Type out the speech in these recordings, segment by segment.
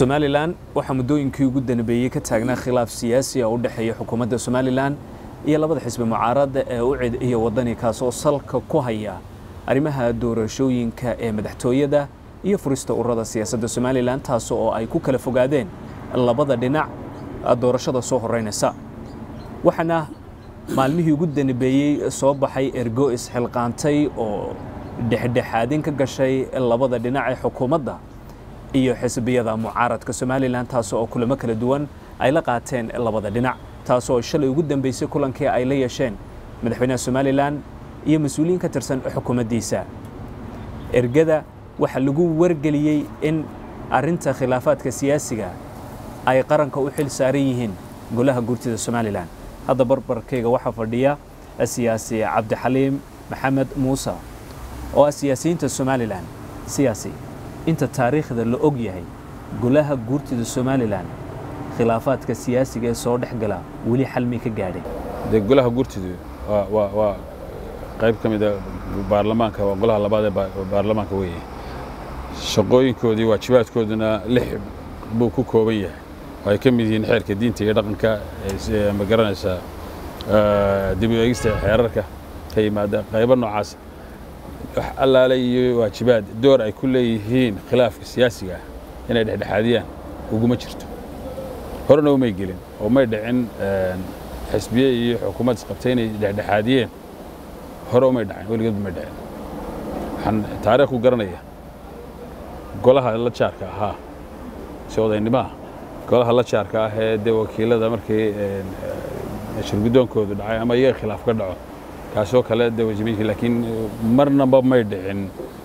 somalilan waxaa muddooyinkii ugu danbeeyey ka taagnaa khilaaf siyaasi oo u dhexeeya xukuumadda somalilan iyo labada xisbi mucaaradda ee ucid iyo waddani kaas oo salka ku haya arrimaha doorashooyinka ee madaxtooyada iyo furista ururada siyaasadda somalilan taas oo ay ku kala fogaadeen labada dhinac doorashada soo horeynaysa waxaana maalmihii ugu danbeeyey soo baxay ergo isxilqaantay oo dhexdhexaadin ka gashay labada dhinac ee xukuumadda iyo xisbiyada mucaaradka somalilan taas oo kulamo kala duwan ay la qaateen labada dhinac taas oo shalay ugu dambeysay kulankii ay la yeesheen madaxweynaha somalilan iyo mas-uuliyiin ka tirsan xukuumaddiisa ergada waxaa lagu wargeliyey in arrinta khilaafaadka siyaasiga ay qaranka u xil saaran yihiin golaha guurtida somalilan hadda barbarkayga waxaa fadhiya siyaasi cabdixaliim maxamed muuse oo ah siyaasiyiinta somalilan siyaasi inta taariikhda la og yahay golaha guurtida somalilan khilaafaadka siyaasiga ee soo dhex gala weli xalmay ka gaadhay dee golaha guurtidu waa waa waa qayb ka mid a baarlamaanka waa golaha labaad ee baarlamaanka weeye shaqooyinkoodii waajibaadkooduna lix buu ku kooban yahay oo ay ka mid yihiin xeerka diinta iyo dhaqanka ma garanaysaa dib u eegista xeerarka ka yimaada qaybo noocaas wax allaale iyo waajibaad door ay ku leeyihiin khilaafka siyaasiga ah inay dhexdhexaadiyaan uguma jirto horena umay gelin oo may dhicin xisbiye iyo xukuumad isqabtay inay dhexdhexaadiyeen hore umay dhacin weligeedba may dhicin waxaan taariikh ku garanaya golaha la jaarka ahaa si odaynimaha golaha la jaarka ah ee dee wakiilada markii shirgudoonkoodu dhacay ama iyaga khilaaf ka dhaco kaasoo kale dee wajibiinka laakiin marnaba may dhicin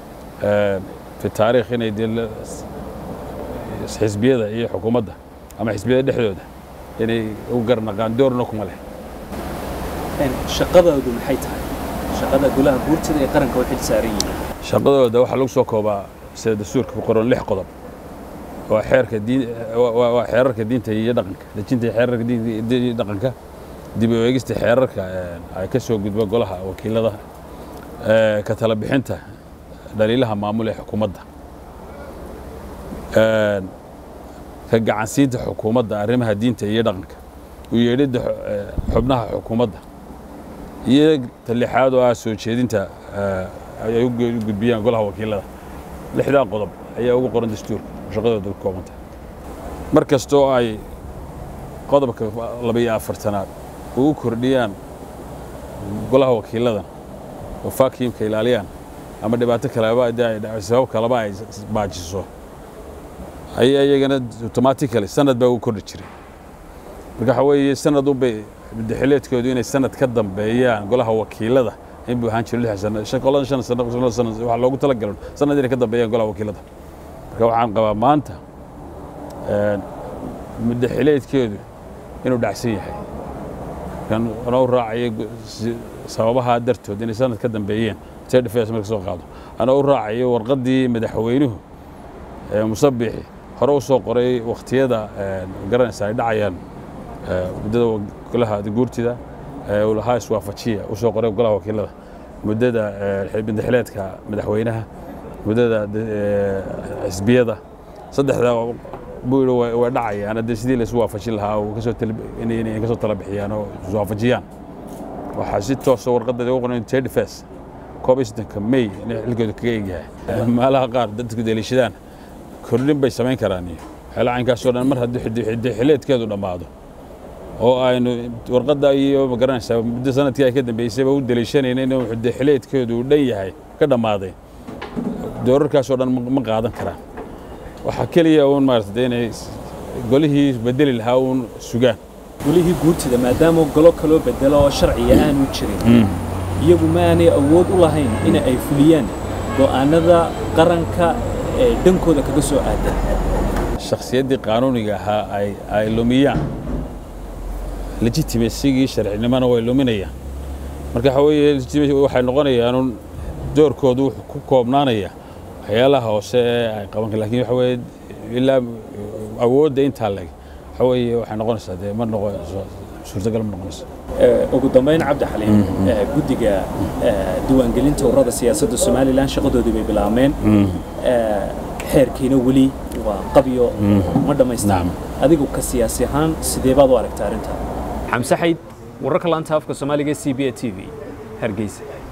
fi taariikh inay dee xisbiyada iyo xukuumadda ama xisbiyada dhexdooda inay u garnaqaan doorna kuma leh shaqadoodu maxay tahay shaqada golaha guurtida ee qaranka u xil saaran yihiin shaqadooda waxaa lagu soo koobaa sida dastuurka ku qoran lix qodob waa xeerka diin waa xeerarka diinta iyo dhaqanka dejinta xeerarka diinta iyo dhaqanka dib u eegista xeerarka ay ka soo gudba golaha wakiilada ka tala bixinta dhaliilaha maamul ee xukuumadda ka gacansiinta xukuumadda arrimaha diinta iyo dhaqanka u yeedhidda xubnaha xukuumadda iyo talixaad oo ah soo jeedinta ay u gudbiyaan golaha wakiilada lixdaa qodob ayaa ugu qoran dastuurka shaqadooda ku koobanta mar kastoo ay qodobka labaiyo afartanaad ugu kordhiyaan golaha wakiiladan oo fakiimka ilaaliyaan ama dhibaato kaleba sabab kaleba ay baajiso ayaa iyagana automatically sanad baa ugu kordhi jiray marka waxa weeye sanad unbay madaxileedkoodu inay sanad ka dambeeyaan golaha wakiilada in buu ahaan jiro lix sano shan qolada shan sano sano sano waxa loogu talagalo sanad inay ka dambeeyaan golaha wakiilada marka waxaan qabaa maanta madaxileedkeedu inuu dhacsan yahay kan anoo raacaya sababaha dartood inay sanad ka dambeeyeen third affairs marka soo qaado anoo u raacayo warqaddii madaxweynuhu musabixi hore u soo qoray wakhtiyada garanaysa ay dhacayaan muddada golaha guurtida uu lahaa iswaafajiya u soo qoray golaha wakiilada muddada madaxileedka madaxweynaha muddada xisbiyada saddexda buu yidhi way dhacayaan haddii sidii la isu waafajin lahaa uu kasoo inay kasoo tala bixiyaan oo iswaafajiyaan waxaa si toosa warqadda ugu qoran third face koob iyo sodonka may inay xilkooda kaga egyahay meelaha qaar dadku deliishadaan kordhin bay samayn karaan iyo waxyaala caynkaasoo dhan mar haddii xileedkeedu dhammaado oo aynu warqadda iyo ma garanaysaa muddo sanadkii ay ka dambeysayba u deliishanayna inuu xileedkeedu uu dhan yahay ka dhammaaday doorarkaasoo dhan ma qaadan karaan waxaa keliya uun maarata inay golihii bedeli lahaa uun sugaan golihii guurtida maadaama golo kaloo bedelo oo sharciga aanu jirin iyagu ma aanay awood u lahayn in ay fuliyaan go'aanada qaranka ee dhankooda kaga soo aadan shakhsiyaddii qaanuuniga ahaa ay lumiyaan legitimasigii sharcinimona way luminayaan marka waxa weeye waxay noqonayaan doorkoodu wuxuu ku koobnaanaya waxyaalaha hoose ee ay qaban kar lakin waxa weeye ilaa awoodda intaa leg waxa weeye waxay noqonaysaa dee ma noqonayso suurtagal ma noqonayso ugu dambayn cabdi xaliim guddiga diiwaangelinta ururada siyaasadda somalilan shaqadoodii bay bilaabmeen xeerkiina weli waa qabyo ma dhammaystirna Nacam. adigu ka siyaasi ahaan sidee baad u aragtaa arrintaa xamse xayd wararka laanta afka soomaaliga c b a t v hargeysa